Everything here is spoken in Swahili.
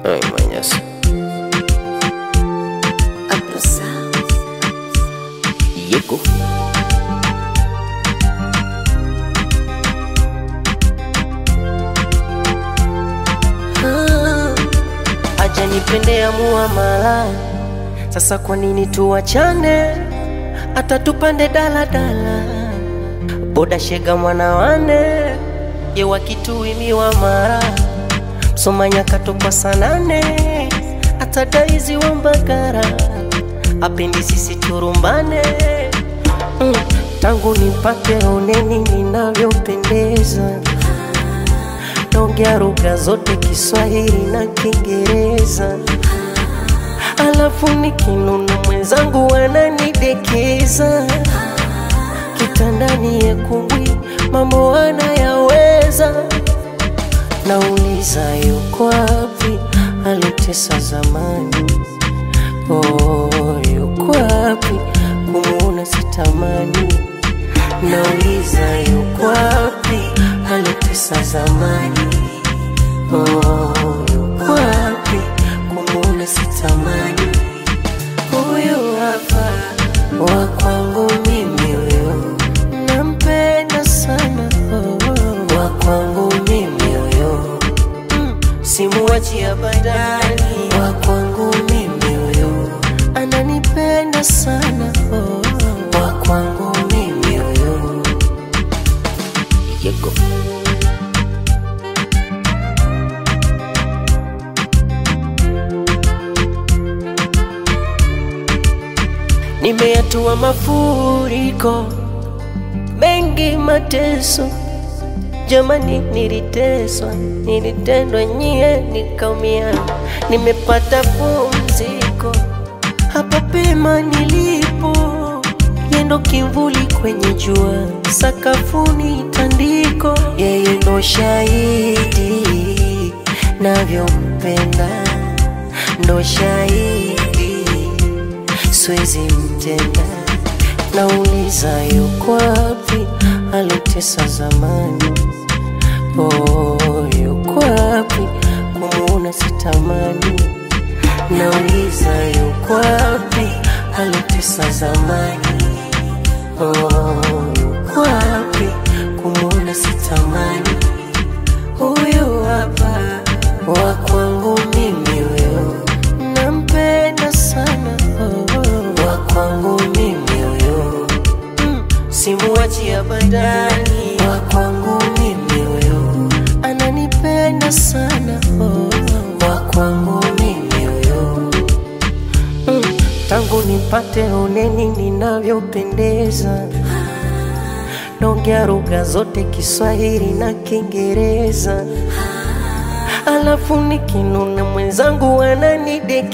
Ay, mañas. Yeko. Aja nipende muamala, sasa kwa nini tuwachane? Hata tupande daladala, boda shega mwana wane ye wakituimiwa mara msomanya katokwa sanane, hata daizi wa Mbagara apendi sisi turumbane mm, tangu nipate oneni ninavyopendeza naongea lugha zote Kiswahili na Kiingereza, alafu nikinuna mwenzangu ananidekeza kitandani yekumbwi, mambo anayaweza. Nauliza yuko wapi alitesa zamani? Oh, yuko wapi kumuona sitamani? Nauliza yuko wapi alitesa zamani? Oh, yuko wapi kumuona sitamani? Huyu hapa wa kwangu mimi, huyo nampenda sana, oh, wa kwangu mimi huyo mm, simuwachi abadani, wa kwangu mimi huyo ananipenda sana, oh, wa kwangu mimi huyo Yeko. Nimeyatua mafuriko mengi, mateso jamani, niliteswa, nilitendwa nyie, nikaumia. Nimepata pumziko hapa pema nilipo, yendo kimvuli kwenye jua, sakafuni tandiko, yeye ndo shahidi navyompenda, ndo shahidi siwezi mtenda. Nauliza yuko wapi alitesa zamani? Oh, yuko wapi kumuona sitamani? Nauliza yuko wapi alitesa zamani? Oh, yuko wapi kumuona sitamani? Huyu hapa wa kwangu mimi, huyo nampenda sana, oh, wa kwangu mimi huyo mm, simuwachi abadani, wa kwangu mimi huyo ananipenda sana, oh, wa kwangu mimi huyo mm, tangu nipate oneni ninavyopendeza naongea lugha zote Kiswahili na Kiingereza, alafu nikinuna mwenzangu ananideki